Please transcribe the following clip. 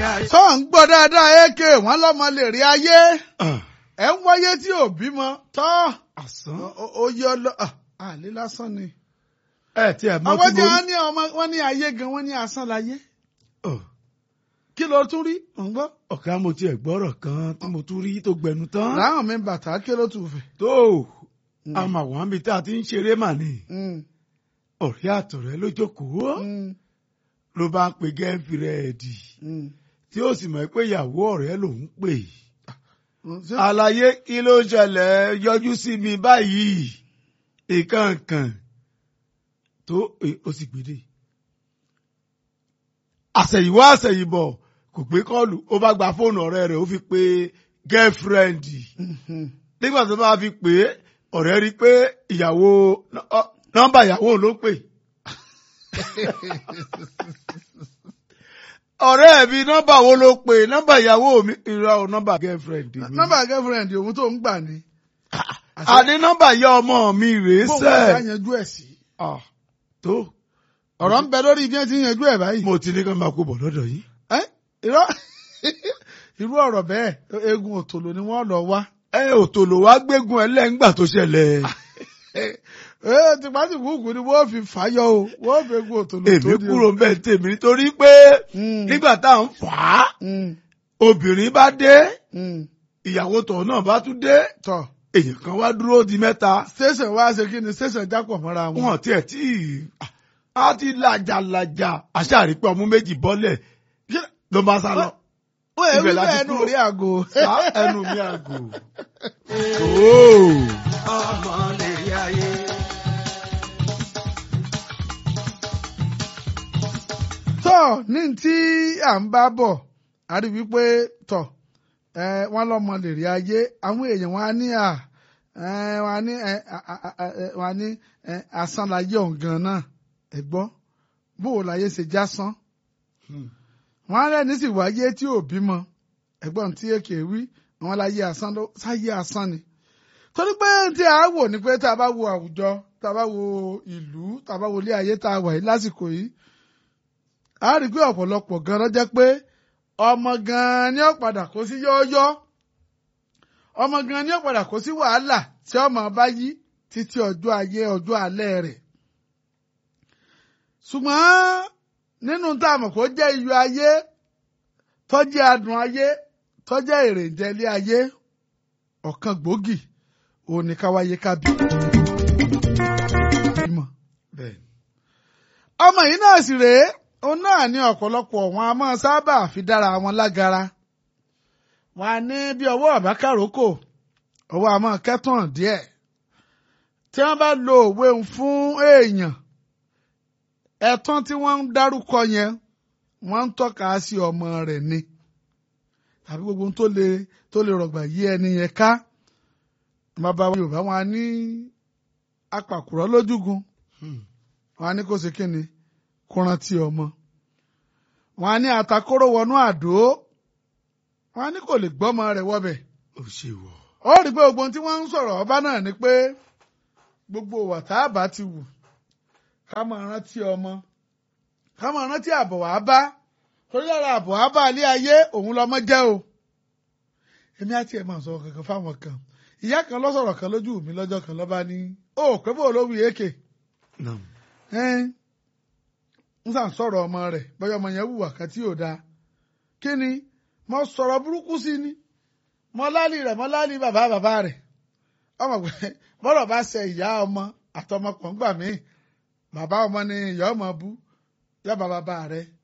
ayé. sọ ń gbọ́ dáadáa èké wọn lọ́mọ lè rí ayé ẹ̀ ń wáyé tí ò bímọ tọ́ àsán. ó yọ lọ àlè lásán ni. ẹ tí ẹ mọ àwọn tí tí mo wọ́n ní ọmọ wọn ní ayé gan wọ́n ní asán láyé kí ló tún rí ń gbọ́. ọ̀gá mo tiẹ̀ gbọ́rọ̀ kan tí mo tún rí tó gbẹnu tán. láwọn mi bàtà kí ló tún fẹ́. tó àmọ́ àwọn àmì tá a ti ń ṣeré mà ní ọ̀rẹ́ àtọ̀rẹ́ ló jókòó ló bá ń pe gẹ́fìrẹ́ẹ̀dì tí ó sì mọ̀ pé ìyàwó ọ̀rẹ́ lòún pè. àlàyé kí ló ṣẹlẹ̀ yọjú sí mi báyìí ìkànkàn tó ó sì gbèdé. àṣẹ̀yìnwá àṣẹ̀yìnbọ̀ kò gbé kọ́ọ̀lù ó bá gba fóònù ọ̀rẹ́ rẹ̀ ó fi pe gẹ́fìrẹ́ẹ̀dì nígbà tó bá fi pè é ọ̀rẹ́ rí i pé ìyàwó nọ́mbà ìyàwó ló pè. ọ̀rẹ́ mi nọ́mbà wo ló pè nọ́mbà ìyàwó mi ìrọ̀ o nọ́mbà girlfriend mi. nọ́mbà girlfriend òun tó ń gbà ní. àní nọ́mbà ìyá ọmọ mi rèé bóun sẹ́. wá yanjú ẹ̀ sí. tó ọ̀rọ̀ ń bẹ lórí bí wọ́n ti ń yanjú ẹ̀ báyìí. mo ti ní ká máa kó bọ̀ lọ́dọ̀ yìí. ẹ́ irọ́ irú ọ̀rọ̀ bẹ́ẹ̀ eegun òtòlò ni wọ́n lọ wá. ẹ òtò ló wá gbégun ẹ lẹ́ngbà tó ṣẹlẹ̀. ee tìpátì kúkú ni wọ́n fi fàyọ o wọ́n fi eegun òtòlò tó èmi di o. kúrò ń bẹ̀ tèmi nítorí pé Mm, nígbà tá à ń fà á mm, obìnrin bá dé mm. ìyàwó tọ̀ náà bá tún dé tọ́ èèyàn kan wá dúró di mẹ́ta station wá ṣe kí ni station jápọ̀ mọ́ra wọn. wọn tiẹ̀ tí a ti làjàlàjà àṣàrí pé ọmú méjì bọ́lẹ̀ ló bá sá lọ. ó yẹ ibẹ̀ wípé láti ẹnu kúrò. rí àgò. sá ẹnu mi àgò. Ooo. ọmọ lè rí ayé. tọ́ ní tí à ń bá bọ̀ a rí wípé tọ̀ ẹ wọ́n lọ́mọ lè rí ayé àwọn èèyàn wọn á ní à ẹ wọn á ní ẹ à- à- à- ẹ, wọn á ní ẹ asán láyé ọ̀gàn náà ẹ gbọ́ bó o láyé ṣe já sán wọn á rẹ́ni sì wáyé tí ò bímọ ẹ̀gbọ́n tí èkè wí wọn láyé asán ló sáyé asán ni torí pé tí a wò ní pé tá a bá wo àwùjọ tá a bá wo ìlú tá a bá wo ilé ayé tá a wà yìí lásìkò yìí a rí i pé ọ̀pọ̀lọpọ̀ gan ló jẹ́ pé ọmọ gan ni ó padà kó sí yọ́ọ́yọ́ ọmọ gan ni ó padà kó sí wàhálà tí ọmọ bá yí títí ọjọ́ ayé ọjọ́ alẹ́ rẹ̀ ṣùgbọ́n nínú tá a mọ̀ kó jẹ́ iyọ̀ ayé tó jẹ́ adùn ayé tó jẹ́ èrèǹjẹ ilé ayé ọ̀kan gbòógì òun ni ká wáyé ká bí. bímọ bẹ́ẹ̀ ọmọ yìí náà sì rèé òun náà ní ọ̀pọ̀lọpọ̀ wọn a máa sábà fi dára wọn lágara wọn a ní bí ọwọ́ àbákàrókò ọwọ́ a máa kẹ́tàn díẹ̀ tí wọ́n bá lo òwe ń fún èèyàn ẹ̀tàn tí wọ́n ń dárúkọ yẹn wọ́n ń tọ́ka sí ọmọ rẹ̀ ni tàbí gbogbo ohun tó lè tó lè rọ̀gbà yí ẹni yẹn ká bàbá wa Yorùbá wọn a ní apàkùrọ̀ lójúgun wọn á ní kó ṣe kí ni kó rántí ọmọ wọn á ní àtakóró wọnú àdó wọn á ní kò lè gbọ́mọ rẹ̀ wọbẹ̀ ó ṣe wọ̀. ó rí i pé gbogbo ohun tí wọ́n ń sọ̀rọ̀ ọba náà ni pé gbogbo ìwà tá a bá ti wù ká máa rántí ọmọ ká máa rántí àbọ̀ wá bá torí lára àbọ̀ wá bá ilé ayé òun lọmọ jẹ́ o èmi àti ẹ̀ máa sọ kankan fáwọn kan ìyá kan ló sọ̀rọ̀ kan lójú mi lọ́jọ́ kan lọ́ba ní ó pé bó ló wí èké Nam. ẹ́n ń sàn sọ̀rọ̀ ọmọ rẹ̀ bọ́yọ̀ ọmọ yẹn wùwà kan tí ò dáa kí ni mo sọ̀rọ̀ burúkú sí ni mo lálì rẹ̀ mo lálì bàbá bàbá rẹ̀ ọmọ pé bọ́rọ̀ bá ṣe ìyá ọmọ àtọmọ kan gbà mí bàbá ọmọ ni ìyá ọmọ bú yọba bàbá rẹ̀